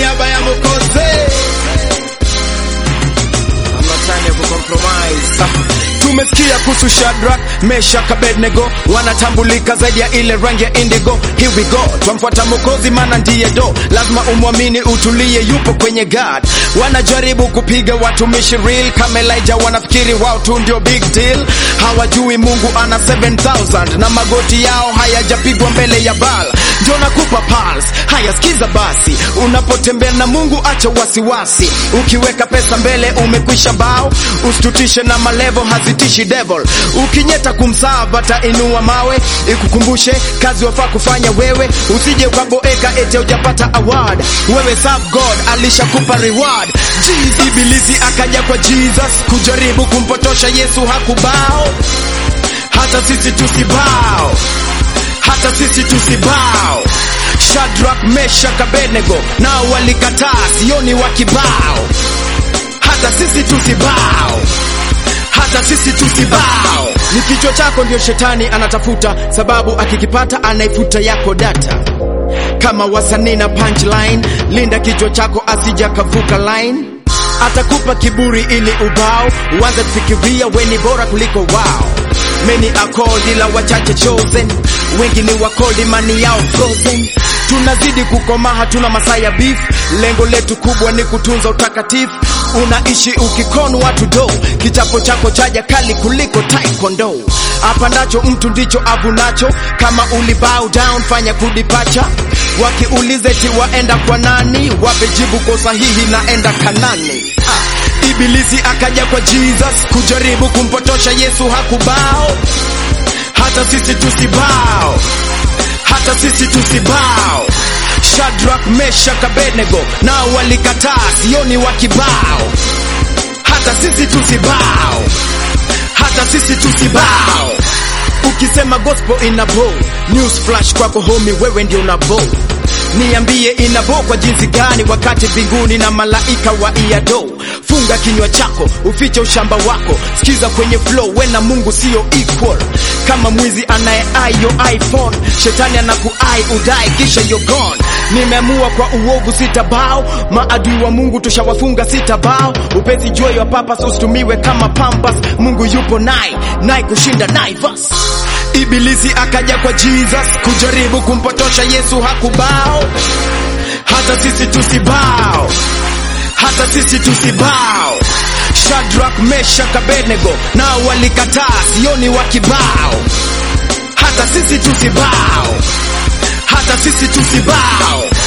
niaba ya Mwokozi. I'm not trying to compromise. Tumesikia kuhusu Shadrach, Meshach, Abednego wanatambulika zaidi ya ile rangi ya indigo. Here we go, twamfuata Mwokozi maana ndiye do, lazima umwamini, utulie, yupo kwenye God. Wanajaribu kupiga watumishi real kama Elijah, wanafikiri wao tu ndio big deal. Hawajui Mungu ana 7000 na magoti yao hayajapigwa mbele ya Baal. Ndio nakupa pulse, haya sikiza basi, unapotembea na Mungu acha wasiwasi, ukiweka pesa mbele umekwisha bao, usitutishe na malevo hazitishi devil, ukinyeta kumsava atainua mawe, ikukumbushe kazi wafaa kufanya wewe, usije ukaboeka ete ujapata award, wewe serve God alishakupa reward. Jesus, ibilisi akaja kwa Jesus kujaribu kumpotosha Yesu, hakubao hata sisi tusibao hata sisi tusibao. Shadrach, Meshach, Abednego nao walikataa, sioni wa kibao. Hata sisi tusibao, hata sisi tusibao. Ni kichwa chako ndio shetani anatafuta, sababu akikipata anaifuta yako data. Kama wasanii na punchline, linda kichwa chako asija kavuka line. Atakupa kiburi ili ubao, uanze kufikiria we ni bora kuliko wao. Many are called ila wachache chosen, wengi ni wakold imani yao frozen. Tunazidi kukomaa, hatuna masaa ya beef. Lengo letu kubwa ni kutunza utakatifu. Unaishi ukikonu watu do, kichapo chako chaja kali kuliko taekwondo. Apandacho mtu ndicho avunacho, kama uli bow down fanya kudipacha. Wakiulize ti waenda kwa nani, wape jibu kwa sahihi, naenda Kanani. Ah. Ibilisi akaja kwa Jesus kujaribu kumpotosha Yesu, hakubao. Hata sisi tusibao, hata sisi tusibao. Shadrach, Meshach, Abednego nao walikataa, sioni wa kibao. Hata sisi tusibao, hata sisi tusibao. Ukisema gospel ina bow, news flash kwako homie, wewe ndio una bow. Niambie ina bow kwa jinsi gani, wakati mbinguni na malaika wa iado. Funga kinywa chako ufiche ushamba wako, sikiza kwenye flow, we na Mungu sio equal. Kama mwizi anaye ai yo iPhone, shetani anakuai udai kisha you're gone. Nimeamua kwa uovu sitabao, maadui wa Mungu tushawafunga sitabao. Upesi joy wa purpose usitumiwe kama pampas, Mungu yupo nai nai kushinda Naivas. Ibilisi akaja kwa Jesus kujaribu kumpotosha Yesu, hakubao. Hata sisi tusibao, hata sisi tusibao. Shadrach, Meshach, Abednego nao walikataa, sioni wa kibao. Hata sisi tusibao, hata sisi tusibao.